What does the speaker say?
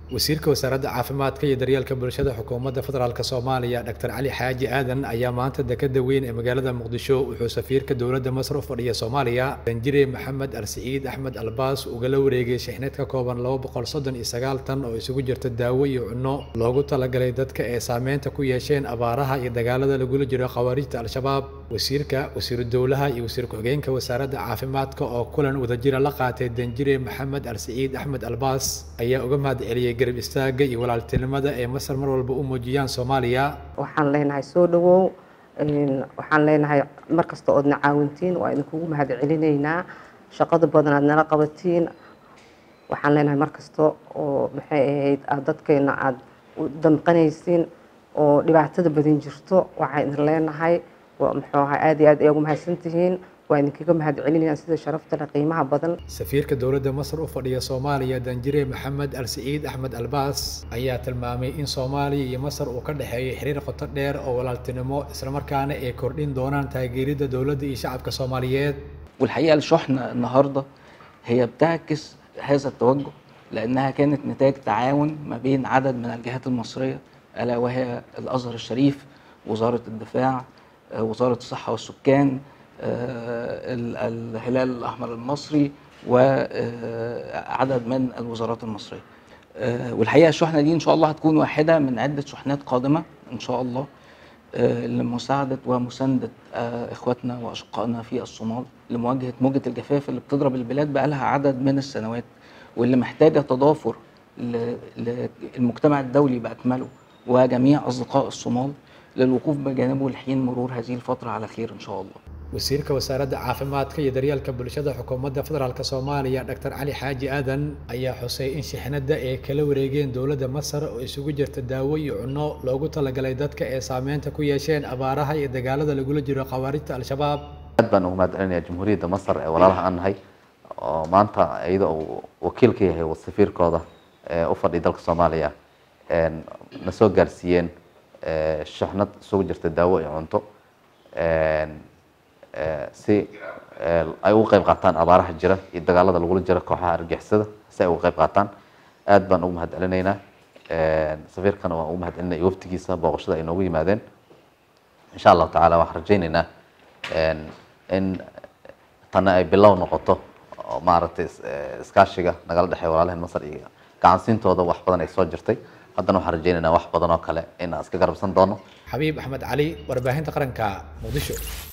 wasiirka wasaaradda caafimaadka iyo daryeelka bulshada xukuumadda federaalk soomaaliya dr cali xaaji aadan ayaa maanta dekada weyn ee magaalada muqdisho wuxuu safiirka dowladda masar u fadhiya soomaaliya danjire maxamed alsiciid axmed albaas ugala wareegay shixneed ka kooban laba boqol soddon iyo sagaal tan oo isugu jirta daawo iyo cunno loogu talagalay dadka ee saameynta ku yeesheen abaaraha iyo dagaalada lagula jiro khawaarijta al-shabaab wasiirka wasiiru dowlaha iyo wasiir ku-xigeenka wasaaradda caafimaadka oo kulan wadajira la qaatay danjire maxamed alsiciid axmed albaas ayaa uga mahad celiyey garab istaaga iyo walaaltinimada ee masar mar walba u muujiyaan soomaaliya waxaan leenahay soo dhawow waxaan leenahay mar kasta oodna caawintiin waa idinkugu mahad celinaynaa shaqada badan aad nala qabatiin waxaan leenahay mar kasta oo maxay ahayd aad dadkeena aad u damqanaysiin oo dhibaatada badan jirto waxaan idin leenahay muxuu ahaa aad iyo aad ay ugu mahadsantihiin waa idinkaga mahad celinayaan sida sharafta leh qiimaha badan safiirka dowladda masar u fadhiya soomaaliya danjire maxamed alsiciid axmed albaas ayaa tilmaamay in soomaaliya iyo masar uu ka dhexeeyo xiriir qoto dheer oo walaaltinimo islamarkaana ay kordhin doonaan taageeridda dowladda iyo shacabka soomaaliyeed والحقيقة الشحنة النهاردة هي بتعكس هذا التوجه لأنها كانت نتاج تعاون ما بين عدد من الجهات المصرية ألا وهي الأزهر الشريف وزارة الدفاع وزارة الصحة والسكان الهلال الأحمر المصري وعدد من الوزارات المصرية والحقيقة الشحنة دي إن شاء الله هتكون واحدة من عدة شحنات قادمة إن شاء الله لمساعدة ومساندة إخواتنا وأشقائنا في الصومال لمواجهة موجة الجفاف اللي بتضرب البلاد بقالها عدد من السنوات واللي محتاجة تضافر للمجتمع الدولي بأكمله وجميع أصدقاء الصومال للوقوف بجانبه لحين مرور هذه الفترة على خير إن شاء الله wasiirka wasaaradda caafimaadka iyo daryeelka bulshada xukuumadda federaalk soomaaliya dr cali xaaji aadan ayaa xusay in shixnadda ay kala wareegeen dowladda masar oo isugu jirta daawo iyo cunno loogu talagalay dadka ee saameynta ku yeesheen abaaraha iyo dagaalada lagula jiro khawaarijta al-shabaab aad baan ugu mahad celinayaa jamhuuriyadda masar ee walaalaha aan nahay oo maanta iyada uu wakiil ka yahay safiirkooda ee u fadhiya dalka soomaaliya na soo gaarsiiyeen shixnad isugu jirta daawo iyo cunto si ay uga qayb qaataan abaaraha jira iyo dagaalada lagula jiro kooxaha argixisada si ay uga qayb qaataan aad baan ugu mahad celinaynaa safiirkana waan ugu mahad celinaya waftigiisa booqashada ay noogu yimaadeen insha allahu tacaala waxaan rajaynaynaa in tana ay bilow noqoto oo maaragtay iskaashiga nagala dhexeeya walaalaheen masar iyo gacansiintooda wax badan ay soo jirtay haddana waxaan rajaynaynaa wax badan oo kale in aan iska garabsan doono xabiib axmed cali warbaahinta qaranka muqdisho